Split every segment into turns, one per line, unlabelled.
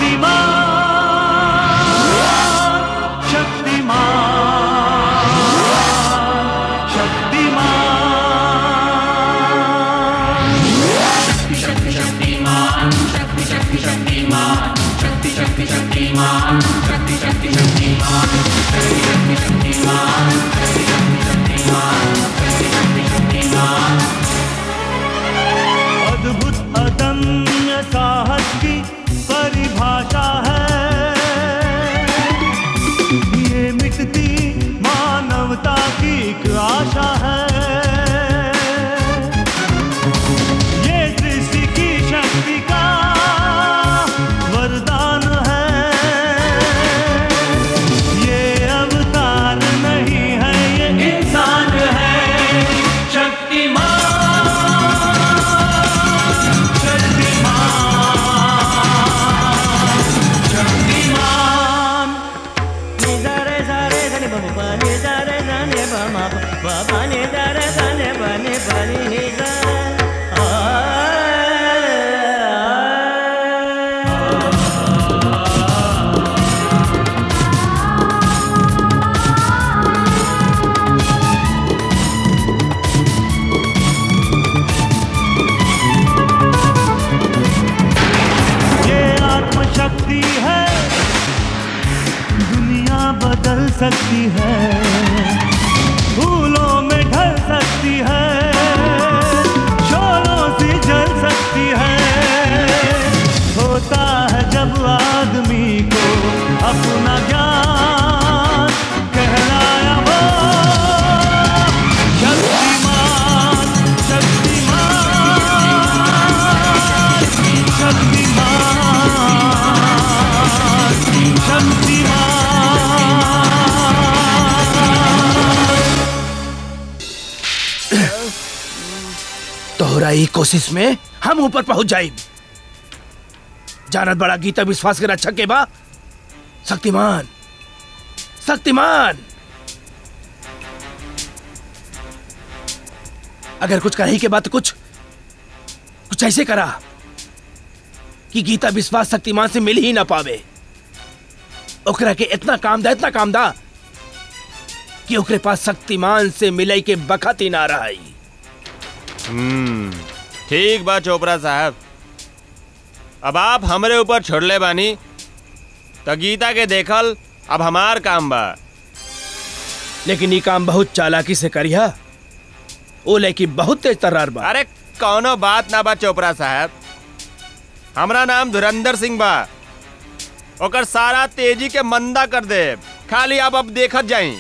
अद्भुत अदम्य साहस की परिभाषा है ये मिटती मानवता की एक आशा है ये सृष्टि की शक्ति का वरदान है ये अवतार नहीं है ये इंसान है शक्तिमान शक्तिमान
नि दा रे सा रे ध नि प प प नि दा रे ध नि प म प प प नि दा रे ध नि प नि प नि नि दा आ,
ये आत्मशक्ति है दुनिया बदल सकती है फूलों में ढल सकती है शोलों से जल सकती है होता है जब आदमी को अपना ज्ञान कहलाया वो शक्तिमान शक्तिमान शक्तिमान
तोहरा ई कोशिश में हम ऊपर पहुंच जाए जानत बड़ा गीता विश्वास के रक्षा के बा शक्तिमान शक्तिमान अगर कुछ करही के बाद कुछ कुछ ऐसे करा कि गीता विश्वास शक्तिमान से मिल ही ना पावे ओकरा के इतना काम दा इतना काम दा कि ओकरे पास शक्तिमान से मिले के बखत ही ना रहा
हम्म ठीक बा चोपड़ा साहब अब आप हमरे ऊपर छोड़ले बानी तो गीता के देखल अब हमार काम बा
लेकिन ये काम बहुत चालाकी से करिया ओ लेकी बहुत तेज तर्रार बा
अरे कौनो बात ना बा चोपड़ा साहब हमरा नाम धुरंधर सिंह बा ओकर सारा तेजी के मंदा कर दे खाली आप अब देखत जाई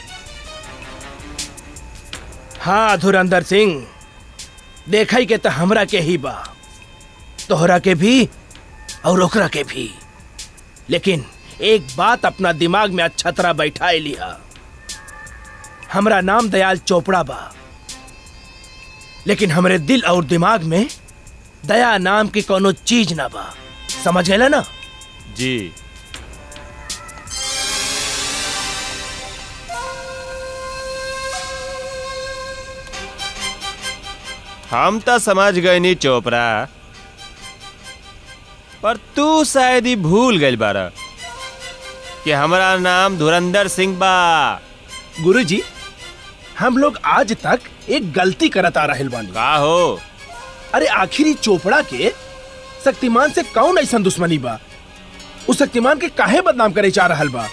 हाँ धुरंधर सिंह देखा ही के तो हमरा के ही बा तोहरा के भी और ओकरा के भी लेकिन एक बात अपना दिमाग में अच्छा तरह बैठा लिया हमरा नाम दयाल चोपड़ा बा लेकिन हमरे दिल और दिमाग में दया नाम की कोनो चीज ना बा समझ गए ना
जी हम तो समझ गए नी चोपड़ा पर तू शायद ही भूल गई बारा कि हमारा नाम धुरंधर सिंह बा
गुरुजी हम लोग आज तक एक गलती करत आ रहल बानी
का हो
अरे आखिरी चोपड़ा के शक्तिमान से कौन ऐसा दुश्मनी बा उस शक्तिमान के काहे बदनाम करे जा रहल बा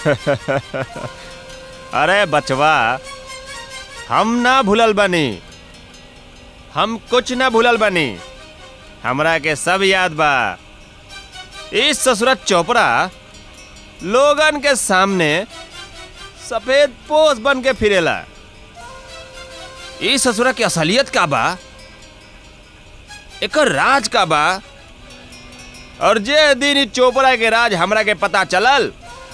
अरे बचवा हम ना भूलल बनी हम कुछ ना भूलल बनी हमरा के सब याद बा इस ससुरत चोपड़ा लोगन के सामने सफेद पोस बन के फिरेला इस ससुरा की असलियत का बा एकर राज का बा और जे दिन ई चोपड़ा के राज हमरा के पता चलल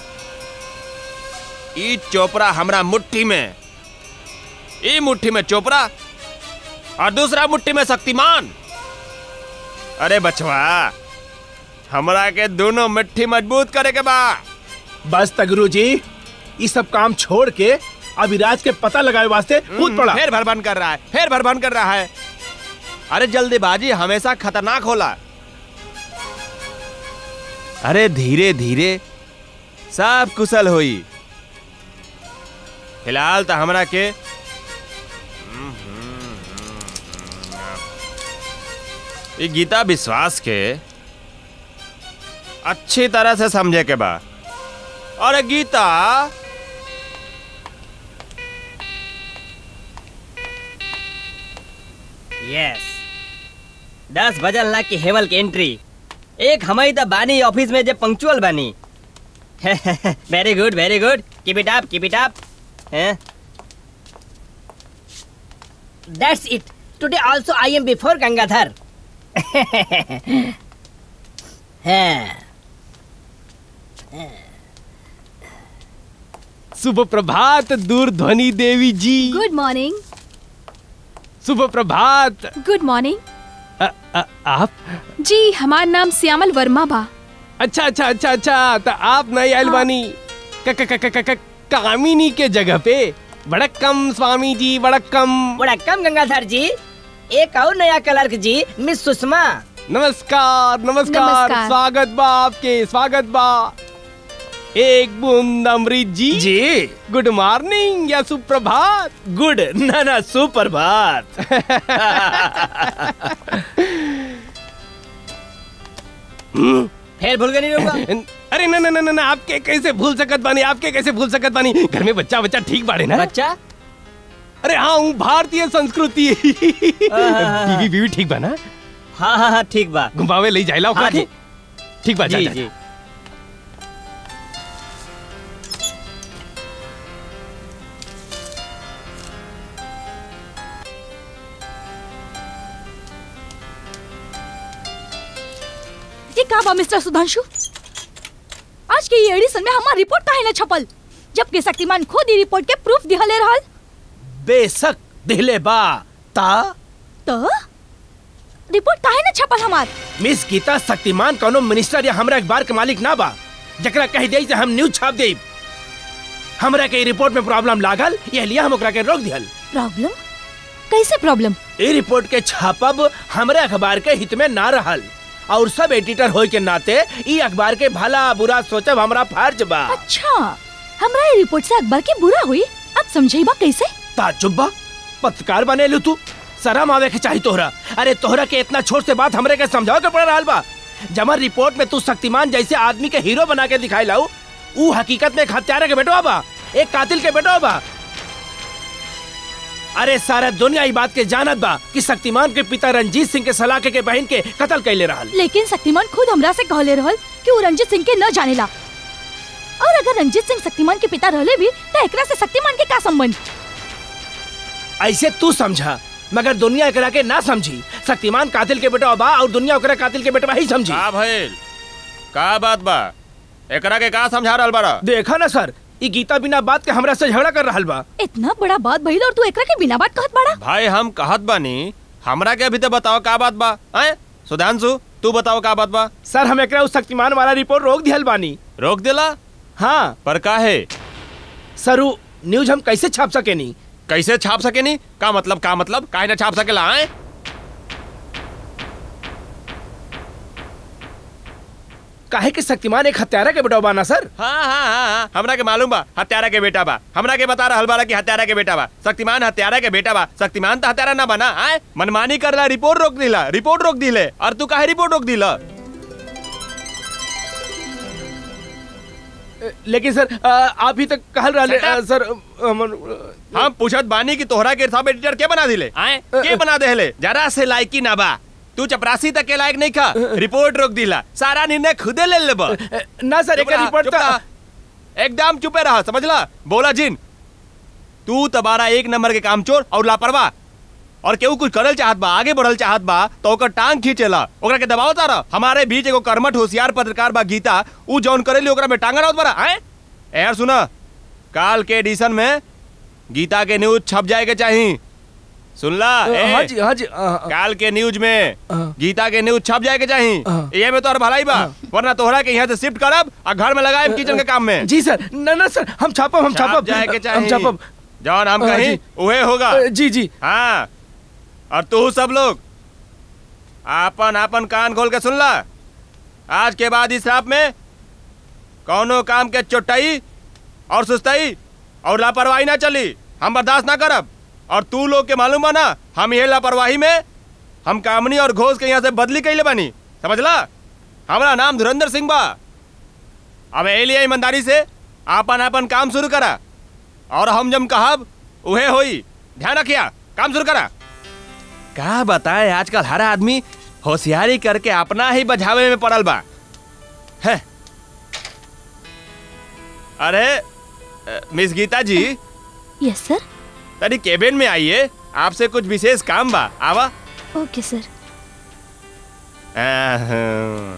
ई चोपड़ा हमरा मुट्ठी में ई मुट्ठी में चोपड़ा और दूसरा मुट्ठी में शक्तिमान अरे बचवा हमरा के दोनों मुट्ठी मजबूत करे के बा
बस तगरू जी ये सब काम छोड़ के अभी राज के पता लगाए वास्ते कूद पड़ा
फिर भरभन कर रहा है फिर भरभन कर रहा है अरे जल्दीबाजी हमेशा खतरनाक होला अरे धीरे धीरे सब कुशल होई फिलहाल तो हमरा के ई गीता विश्वास के अच्छी तरह से समझे के बा और गीता
यस दस बजल ना की हेवल के एंट्री एक हमारी तो बानी ऑफिस में जो पंक्चुअल बानी very good very good keep it up keep it up that's it today also I am before Gangadhar हाँ
शुभ प्रभात दूरध्वनि देवी जी
गुड मॉर्निंग
शुभ प्रभात
गुड मॉर्निंग
अ, अ, आप
जी हमार नाम श्यामल वर्मा बा
अच्छा अच्छा अच्छा अच्छा तो आप नहीं आयल बानी क- क- क- क- क- क- कामिनी के जगह पे वड़क्कम स्वामी जी वड़क्कम
वड़क्कम गंगाधर जी एक और नया क्लर्क जी मिस सुषमा
नमस्कार नमस्कार
नमस्कार।
स्वागत बा आपके स्वागत बा एक बूंद अमृत जी
जी
गुड मॉर्निंग या सुप्रभात
गुड ना ना सुप्रभात
फिर भूल गए नहीं लोग
अरे ना ना ना ना ना, आपके कैसे भूल सकत बानी आपके कैसे भूल सकत बानी घर में बच्चा बच्चा ठीक बाड़े ना
बच्चा
अरे हाँ हूँ भारतीय संस्कृति बीवी बीवी ठीक बा ना
हाँ हाँ हाँ ठीक बा
घुमावे ले जाइला ओकरा
हाँ
के?
जी।
ठीक बा जा,
जी
जा,
जी
ये का बा मिस्टर सुधांशु आज के ये एडिशन में हमार रिपोर्ट काहे न छपल जबकि शक्तिमान खुद ही रिपोर्ट के प्रूफ दिहले रहल
बेशक दिले बा ता
तो रिपोर्ट काहे न छपल हमार
मिस गीता शक्तिमान कोनो मिनिस्टर या हमरा अखबार के मालिक ना बा जकरा कह दे से हम न्यूज छाप दे हमरा के ई रिपोर्ट में प्रॉब्लम लागल ये लिए हम ओकरा के रोक दिहल
प्रॉब्लम कैसे प्रॉब्लम
ई रिपोर्ट के छापब हमरे अखबार के हित में ना रहल और सब एडिटर होए के नाते ई अखबार के भला बुरा सोचब हमरा फर्ज बा
अच्छा हमरा ये रिपोर्ट से अखबार की बुरा हुई अब समझेबा कैसे
ताजुब बा पत्रकार बने लू तू शरम आवे के चाही तोहरा अरे तोहरा के इतना छोट से बात हमरे के समझाओ के पड़ रहल बा जमर रिपोर्ट में तू शक्तिमान जैसे आदमी के हीरो बना के दिखाई लाऊ ऊ हकीकत में एक हत्यारा के बेटवा बा एक कातिल के बेटवा बा अरे सारा दुनिया ई बात के जानत बा कि शक्तिमान के पिता रंजीत सिंह के सलाके के बहन के कत्ल कैले रहल
लेकिन शक्तिमान खुद हमरा से कहले रहल कि वो रंजीत सिंह के न जानेला और अगर रंजीत सिंह शक्तिमान के पिता रहले भी तो एकरा से शक्तिमान के का संबंध
ऐसे तू समझा मगर दुनिया एकरा के ना समझी शक्तिमान कातिल के बेटवा बा और दुनिया ओकरा कातिल के बेटवा ही समझी
का भइल का बात बा एकरा के का समझा रहल बाड़ा
देखा ना सर ई गीता बिना बात के हमरा से झगड़ा कर रहल बा
इतना बड़ा बात भइल और तू एकरा के बिना बात कहत बड़ा
भाई हम कहत बानी हमरा के अभी तो बताओ का बात बा हैं सुधांशु तू बताओ का बात बा
सर हम एकरा उस शक्तिमान वाला रिपोर्ट रोक दिहल बानी
रोक देला
हाँ
पर काहे
सर उ न्यूज हम कैसे छाप सके नी
कैसे छाप सके नी का मतलब का मतलब काहे ना छाप सकेला हैं
काहे कि शक्तिमान एक हत्यारा के बेटा बाना सर
हाँ हाँ हाँ हाँ हमरा के मालूम बा हत्यारा के बेटा बा हमरा के बता रहल बाड़ा कि हत्यारा के बेटा बा शक्तिमान हत्यारा के बेटा बा शक्तिमान तो हत्यारा ना बना आए मनमानी करला रिपोर्ट रोक दिला रिपोर्ट रोक दिले और तू काहे रिपोर्ट रोक दिला
लेकिन सर आ, आप ही तक कहल रहले
Shut up.
आ, सर अ, हमन-
हम पूछत बानी कि तोहरा के सब एडिटर के बना दिले आए के बना देले जरा से लायकी ना बा तू चपरासी तक के लायक नहीं खा रिपोर्ट रोक दिला सारा निर्णय खुदे ले लेबा
अ, ना सर एक
चुप रहा,
रिपोर्ट
चुप
था
रहा। एकदम चुपे रहा समझला बोला जिन तू तबारा एक नंबर के काम चोर और लापरवाह और केहू कुछ करल चाहत बा आगे बढ़ल चाहत बा तो ओकर टांग खींचेला ओकरा के दबाव तारा हमारे बीच एगो कर्मठ होशियार पत्रकार बा गीता उ जौन करेली ओकरा में टांगा रहत बरा हैं यार सुना काल के एडिशन में गीता के न्यूज छप जाए के चाही सुनला ए,
हाँ जी हाँ जी आ, आ,
काल के न्यूज में
हाँ।
गीता के न्यूज छप जाए के चाही
हाँ।
ये में तो और भलाई बा वरना तोहरा के यहाँ से शिफ्ट करब और घर में लगाए किचन के काम में
जी सर ना ना सर हम छापब हम
छाप
छापब
जाए के
हम
चाही
छापब
जौन हम
हाँ,
कहीं
जी।
उहे होगा
अ, जी जी
हाँ और तू सब लोग आपन आपन कान खोल के सुन ला आज के बाद इस रात में कौनो काम के चोटाई और सुस्ताई और लापरवाही ना चली हम बर्दाश्त ना करब और तू लोग के मालूम बा ना हम ये लापरवाही में हम कामनी और घोष के यहाँ से बदली कैले बानी समझला हमारा नाम धुरंधर सिंह बा अब एलिया ईमानदारी से आपन आपन काम शुरू करा और हम जब कहब उहे होई ध्यान रखिया काम शुरू करा का बताए आजकल हर आदमी होशियारी करके अपना ही बझावे में पड़ल बा है अरे अ, मिस गीता जी
यस सर
तनी केबिन में आइए आपसे कुछ विशेष काम बा आवा
ओके सर
अहं।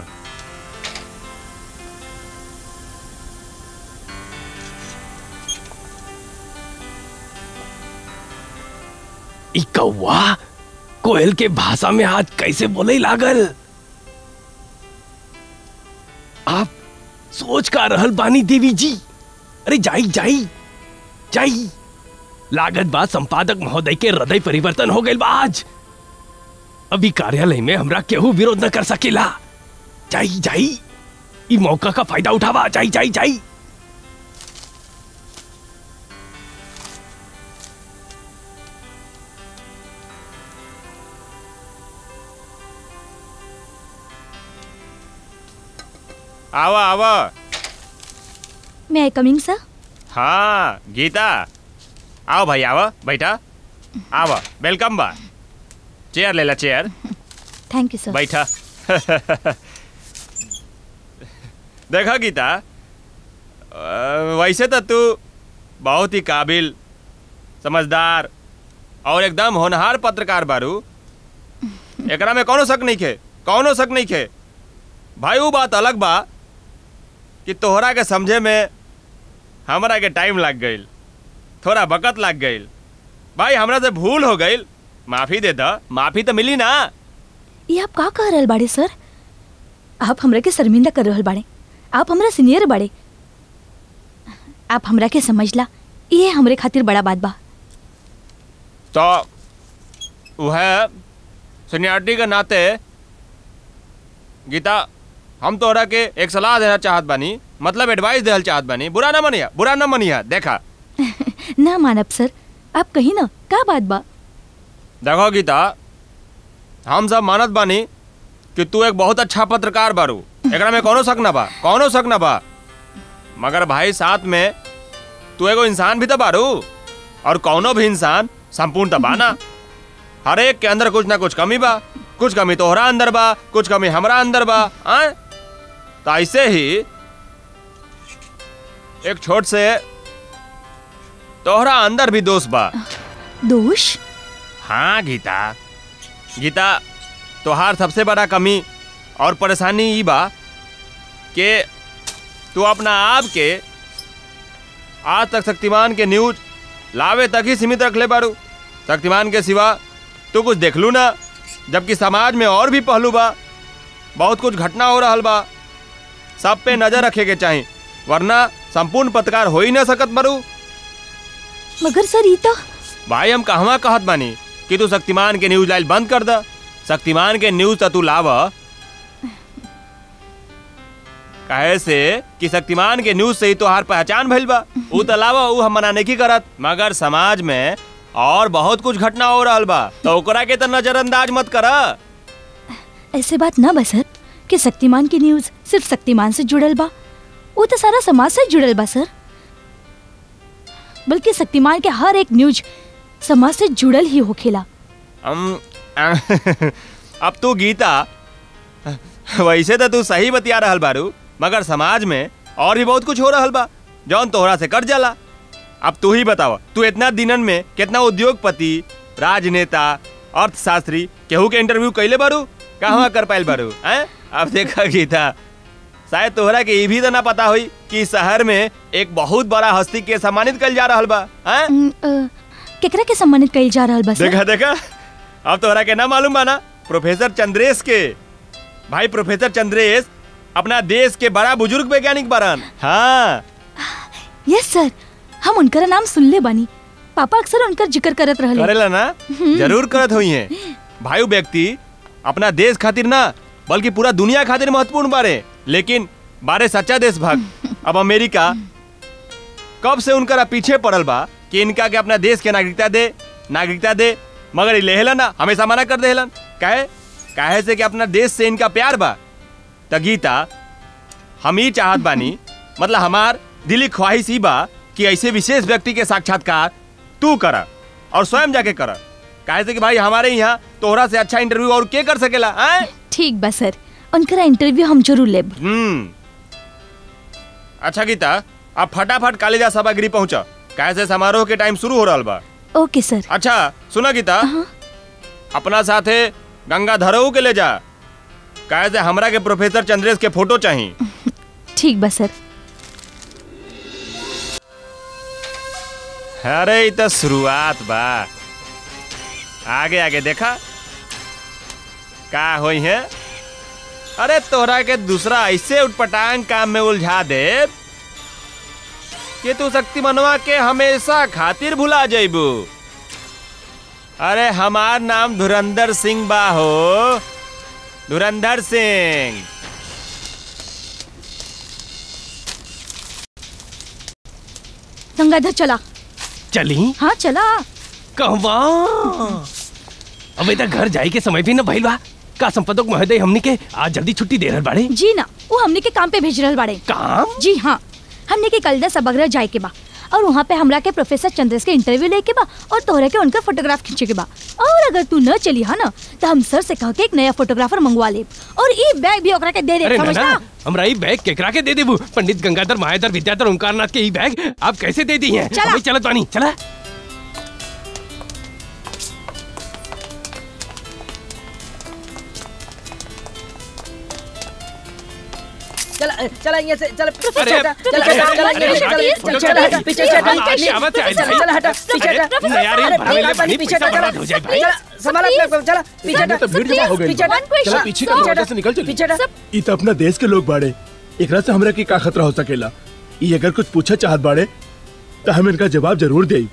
ई कौवा कोयल के भाषा में आज कैसे बोले लागल आप सोच का रहल बानी देवी जी अरे जाई जाई जाई लागत बात संपादक महोदय के हृदय परिवर्तन हो गए बा आज अभी कार्यालय में हमरा केहू विरोध न कर सकेला जाई जाई ई मौका का फायदा उठावा जाई जाई जाई
आवा आवा
मे आई कमिंग सर
हाँ गीता आओ भाई आवा बैठा आवा वेलकम बा चेयर ले ला चेयर
थैंक यू सर
बैठा देखा गीता अ, वैसे तो तू बहुत ही काबिल समझदार और एकदम होनहार पत्रकार बारू एकरा में कौनो शक नहीं खे कौनो शक नहीं खे भाई वो बात अलग बा कि तोहरा के समझे में हमरा के टाइम लग गईल थोड़ा वक़्त लग गईल भाई हमरा से भूल हो गईल माफी दे द माफी तो मिली ना
ये आप का कह रहल बाड़े सर आप हमरा के शर्मिंदा कर रहल बाड़े आप हमरा सीनियर बाड़े आप हमरा के समझला ये हमरे खातिर बड़ा बात बा
तो वह सीनियरिटी के नाते गीता हम तोहरा के एक सलाह देना चाहत बानी मतलब एडवाइस देहल चाहत बानी बुरा ना मनिया बुरा ना मनिया देखा
ना मानब सर आप कही ना का बात बा
देखो गीता हम सब मानत बानी कि तू एक बहुत अच्छा पत्रकार बारू एकरा में कौनो शक ना बा कौनो शक ना बा मगर भाई साथ में तू एगो इंसान भी तो बारू और कौनो भी इंसान संपूर्ण तो बा ना हर एक के अंदर कुछ ना कुछ कमी बा कुछ कमी तोहरा अंदर बा कुछ कमी हमरा अंदर बा आय? तो ऐसे ही एक छोट से तोहरा अंदर भी दोष बा
दोष
हाँ गीता गीता तोहार सबसे बड़ा कमी और परेशानी ई बा कि तू अपना आप के आज तक शक्तिमान के न्यूज लावे तक ही सीमित रख ले बारू शक्तिमान के सिवा तू कुछ देख लू ना जबकि समाज में और भी पहलू बा बहुत कुछ घटना हो रहल बा सब पे नजर रखे के चाही वरना संपूर्ण पत्रकार हो ही ना सकत बारू
मगर सर ये तो
भाई हम कहवा कहत बानी कि तू शक्तिमान के न्यूज लाइल बंद कर द शक्तिमान के न्यूज तो तू लाव कहे से कि शक्तिमान के न्यूज से ही तोहार पहचान भइल बा ऊ तो लावा ऊ हम मना नहीं करत मगर समाज में और बहुत कुछ घटना हो रहल बा तो ओकरा के तो नजरअंदाज मत कर
ऐसे बात ना बा सर कि शक्तिमान की न्यूज सिर्फ शक्तिमान से जुड़ल बा वो तो सारा समाज से जुड़ल बा सर बल्कि शक्तिमान के हर एक न्यूज समाज से जुड़ल ही होखेला
हम अब तू गीता वैसे तो तू सही बतिया रहल बारू मगर समाज में और भी बहुत कुछ हो रहल बा जौन तोहरा से कट जाला अब तू ही बतावा तू इतना दिनन में कितना उद्योगपति राजनेता अर्थशास्त्री केहू के इंटरव्यू कैले बारू कहवा कर पाइल बारू हैं अब देखा गीता शायद तोहरा के ये भी तो ना पता हुई कि शहर में एक बहुत बड़ा हस्ती के सम्मानित कल जा रहल बा हैं
अम, अ, केकरा के सम्मानित कइल जा रहल बा सर
देखा देखा अब तोहरा के ना मालूम बा ना प्रोफेसर चंद्रेश के भाई प्रोफेसर चंद्रेश अपना देश के बड़ा बुजुर्ग वैज्ञानिक बारन हाँ
यस सर हम उनकर नाम सुनले बानी पापा अक्सर उनकर जिक्र करत रहले
करेला ना जरूर करत हुई है भाई वो व्यक्ति अपना देश खातिर ना बल्कि पूरा दुनिया खातिर महत्वपूर्ण बारे लेकिन बारे सच्चा देशभक्त अब अमेरिका कब से उनका पीछे पड़ल बा कि इनका के अपना देश के नागरिकता दे नागरिकता दे मगर ले ना हमेशा मना कर देहलन काहे काहे से कि अपना देश से इनका प्यार बा त गीता हम ही चाहत बानी मतलब हमार दिली ख्वाहिश ही बा कि ऐसे विशेष व्यक्ति के साक्षात्कार तू कर और स्वयं जाके कर काहे से कि भाई हमारे यहाँ तोहरा से अच्छा इंटरव्यू और के कर सकेला आए
ठीक बा सर उनका इंटरव्यू हम जरूर लेब
हम्म अच्छा गीता अब फटाफट कालिदास सभागृह पहुंच काहे से समारोह के टाइम शुरू हो रहा बा
ओके सर
अच्छा सुना गीता
हाँ।
अपना साथे गंगा धरऊ के ले जा काहे से हमरा के प्रोफेसर चंद्रेश के फोटो चाहिए
ठीक बा सर
अरे ई तो शुरुआत बा आगे आगे देखा का होई है अरे तोहरा के दूसरा ऐसे उटपटांग काम में उलझा दे कि तू शक्तिमनवा के हमेशा खातिर भुला जइबू अरे हमार नाम धुरंधर सिंह बा हो धुरंधर सिंह
गंगाधर चला
चली
हाँ चला
कहवा अब इधर घर जाए के समय भी न भइल बा का संपादक महोदय हमनी के आज जल्दी छुट्टी दे रहल बाड़े
जी ना वो हमने के काम पे भेज रहल बाड़े
काम
जी हाँ हमने के कल सभागृह जाए के बा और वहाँ पे हमरा के प्रोफेसर चंद्रेश के इंटरव्यू लेके बा और तोहरा के उनका फोटोग्राफ खींचे के बा और अगर तू न चली हा ना तो हम सर से कह के एक नया फोटोग्राफर मंगवा ले और ई बैग भी ओकरा के दे दे
अरे
समझना
नाना हमरा ई बैग केकरा के दे देबू पंडित गंगाधर महाधर विद्याधर ओंकारनाथ के ई बैग आप कैसे दे दी हैं
चला।
अभी चलत बानी चला
चला चला यहाँ से चला
अरे,
चला चला
अरे,
चला
अरे,
चला
अरे,
चला
अरे,
चला हटा पीछे
अरे,
हटा
आगे आवत है, आगे
चला चला हटा पीछे
अरे,
हटा
नहीं यार, ये
अरे,
भागले
भाई,
बनी,
पीछे
पैसा
हटा
बर्बाद हो जाए, भाई।
चला संभाल अपने आप को, चला पीछे हटा
तो भीड़ जमा हो गई
पीछे हटा
One question,
चला पीछे का
पीछे
दरवाजा
हटा
से निकल चली
पीछे हटा
ई तो अपना देश के लोग बाड़े एकरा से हमरा के का खतरा हो सकेला ई अगर कुछ पूछा चाहत बाड़े तो हम इनका जवाब जरूर देई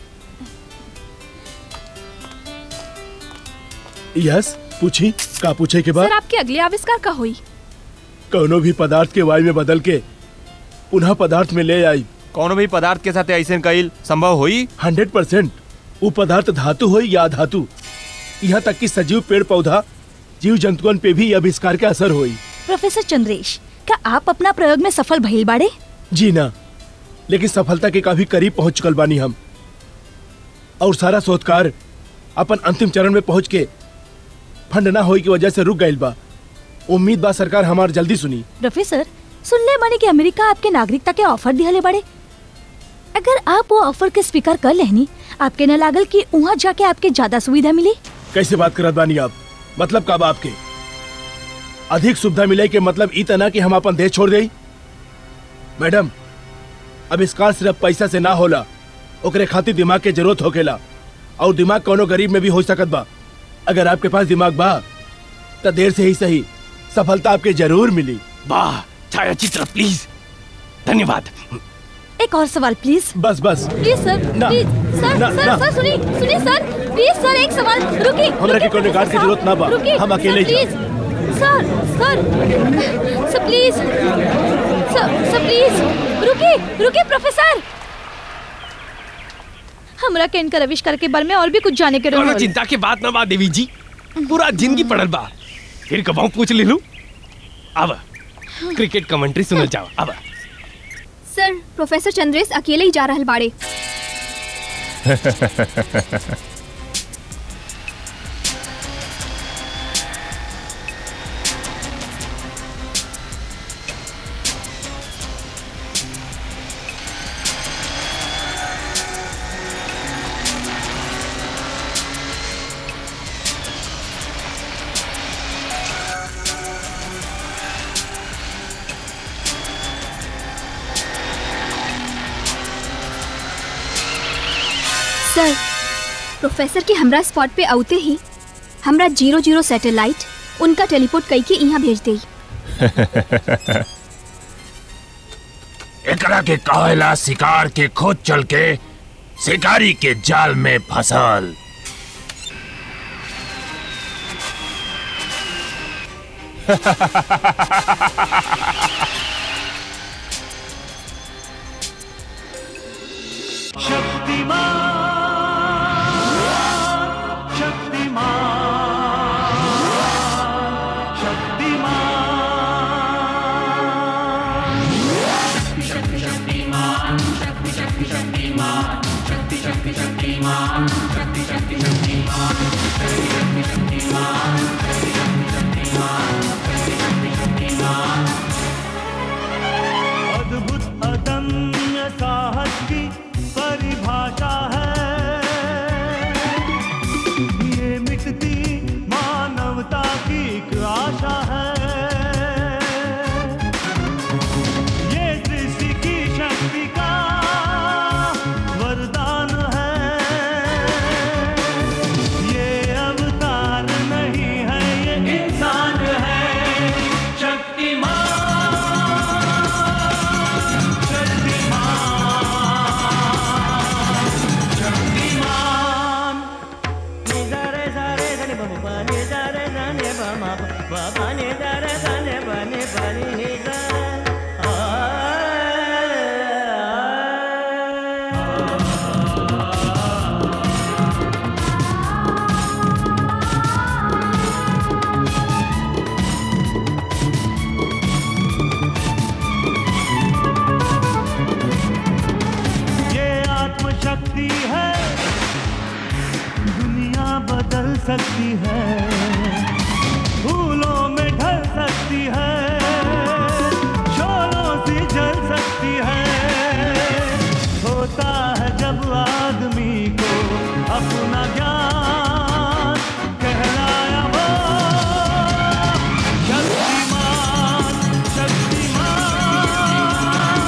यस पूछी का पूछे के बाद
सर आपके अगले आविष्कार का हुई
कौनो भी पदार्थ के वायु में बदल के पुनः पदार्थ में ले आई
कौनो भी पदार्थ के साथ ऐसे कईल संभव होई
हंड्रेड परसेंट वो पदार्थ धातु हो या धातु यहाँ तक कि सजीव पेड़ पौधा जीव जंतुअन पे भी ये आविष्कार का असर होई
प्रोफेसर चंद्रेश क्या आप अपना प्रयोग में सफल भइल बाड़े
जी ना लेकिन सफलता के काफी करीब पहुंच चुकल बानी हम और सारा शोधकार अपन अंतिम चरण में पहुंच के फंड ना होई की वजह से रुक गइल बा उम्मीद बा सरकार हमार जल्दी सुनी
प्रोफेसर सुनले बानी कि अमेरिका आपके नागरिकता के ऑफर दिहले बाड़े अगर आप वो ऑफर के स्वीकार कर लेनी आपके न लागल कि वहाँ जाके आपके ज्यादा सुविधा मिली
कैसे बात करत बानी आप मतलब कब आपके अधिक सुविधा मिले के मतलब ई तना कि हम अपन देश छोड़ देई मैडम आविष्कार सिर्फ पैसा से ना होला ओकरे खातिर दिमाग के जरूरत होकेला और दिमाग कोनो गरीब में भी हो सकत बा अगर आपके पास दिमाग बा तो देर से ही सही सफलता आपके जरूर मिली
वाह छाया चित्र प्लीज धन्यवाद
एक और सवाल प्लीज
बस बस
प्लीज सर
ना,
प्लीज सर
ना,
सर
ना।
सर सुनिए सुनिए सर प्लीज सर एक सवाल रुकिए
हमरा के कोनो गार्ड की जरूरत ना बा।
रुकिए,
हम अकेले
सर,
ही
please sir sir sir please sir sir please रुकिए रुकिए प्रोफेसर हमरा के इनका आविष्कार के बारे में और भी कुछ जाने के
कोनो
रहल
चिंता के बात ना बा देवी जी पूरा जिंदगी पड़ल बा फिर कबाऊ पूछ ले लू अब क्रिकेट कमेंट्री सुनल जाओ अब
सर प्रोफेसर चंद्रेश अकेले ही जा रहल बाड़े सर प्रोफेसर के हमरा स्पॉट पे आउते ही हमरा जीरो जीरो सैटेलाइट उनका टेलीपोर्ट कई के यहाँ भेज देई
एकरा के कहेला शिकार के खोज चल के शिकारी के जाल में फसल
शक्तिमान शक्तिमान शक्तिमान अद्भुत अदम्य साहस की परिभाषा है ये मिटती मानवता की एक आशा है ये सृष्टि की शक्ति का वरदान है ये अवतार नहीं है ये इंसान है शक्तिमान शक्तिमान निजारे जारे धने बम पानी जारे जाने बम पानी जारे जाने बने बनी निजा ये आत्मशक्ति है दुनिया बदल सकती है फूलों में ढल सकती है शोरों से जल सकती है होता है जब आदमी को अपना ज्ञान कहलाया वो Shaktimaan Shaktimaan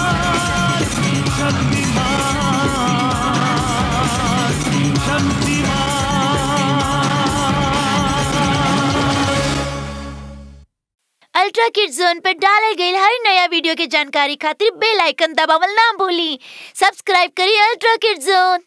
Shaktimaan
ultra kid zone पर डालल गई हर नया वीडियो के जानकारी खातिर बेल आइकन दबावल ना भूली सब्सक्राइब करिए अल्ट्रा किड जोन